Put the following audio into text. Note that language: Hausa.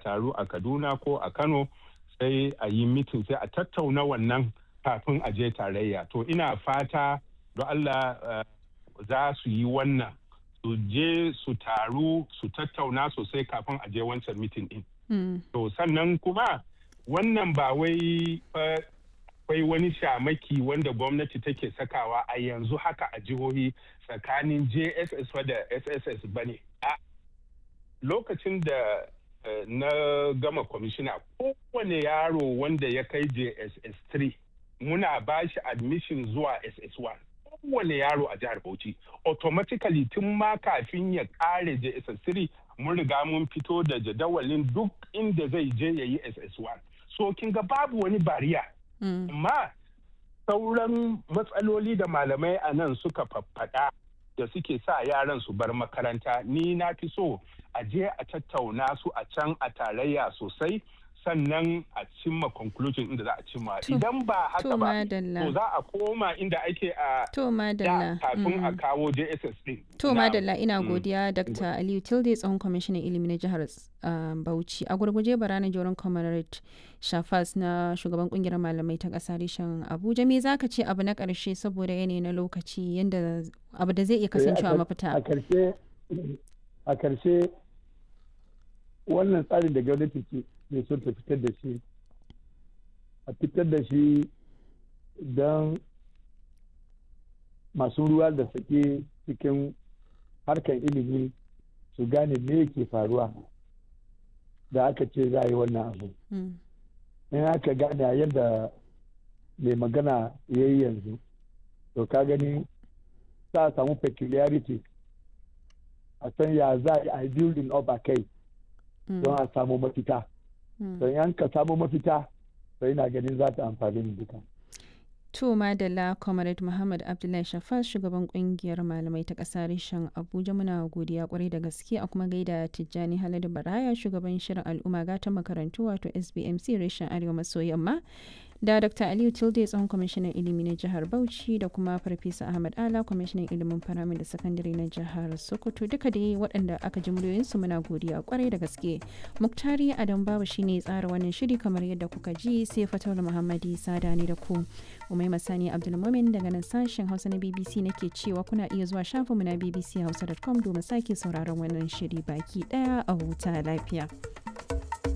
taru a kaduna ko a kano sai a yi mitin sai a tattauna wannan kafin a je tarayya to ina fata don allah za su yi wannan su je su taru su tattauna sosai kafin a je wancan mitin din to sannan kuma wannan ba wai akwai wani shamaki wanda gwamnati take sakawa a yanzu haka a jihohi tsakanin jss da sss ba ne lokacin da na gama kwamishina kowane yaro wanda ya kai jss 3 muna ba shi admission zuwa ss1 kowane yaro a jihar bauchi automatically tun ma kafin ya kare jss 3 mun riga mun fito da jadawalin duk inda zai je ya yi ss1 so kin ga babu wani bariya amma sauran matsaloli da malamai a nan suka faffaɗa da suke sa yaran su bar makaranta ni na fi so a je a tattauna su a can a tarayya sosai sannan a cimma conclusion inda za a cimma idan ba haka ba to za a koma inda ake a to madalla kafin a kawo JSS din to madalla ina godiya Dr. Aliyu Tilde tsohon kwamishinan ilimi na jihar Bauchi a gurguje barana joron comrade Shafas na shugaban kungiyar malamai ta kasa reshen Abuja me zaka ce abu na karshe saboda yanayi na lokaci yanda abu da zai iya kasancewa mafita a karshe a karshe wannan tsarin da gwamnati ke ne son ta fitar da shi a fitar da shi don masu ruwa da sake cikin harkar ilimi su gane me ke faruwa da aka ce za a yi wannan abu in aka gane yadda mai magana ya yi yanzu to ka gani za a samu peculiarity a san ya za a yi building up a kai don a samu mafita don yan ka samu mafita sai na ganin za ta amfani mu duka. To Madalla Comrade Muhammad Abdullahi Shafas shugaban kungiyar malamai ta ƙasa reshen Abuja muna godiya kwarai da gaske a kuma gaida Tijjani Haladu Baraya shugaban shirin al'umma gatan makarantu wato SBMC reshen Arewa maso yamma da Dr. Aliyu Tilde tsohon kwamishinan ilimi na jihar Bauchi da kuma Farfesa Ahmad Ala kwamishinan ilimin faramin da sakandare na jihar Sokoto duka dai waɗanda aka ji muryoyinsu muna godiya kwarai da gaske. Muktari Adam Babu shine tsara wannan shiri kamar yadda kuka ji sai Fatawul Muhammadi Sada ne da ku. Umai Masani Abdulmumin daga nan sashen Hausa na BBC nake cewa kuna iya zuwa shafinmu na bbchausa.com domin sake sauraron wannan shiri baki daya a huta lafiya.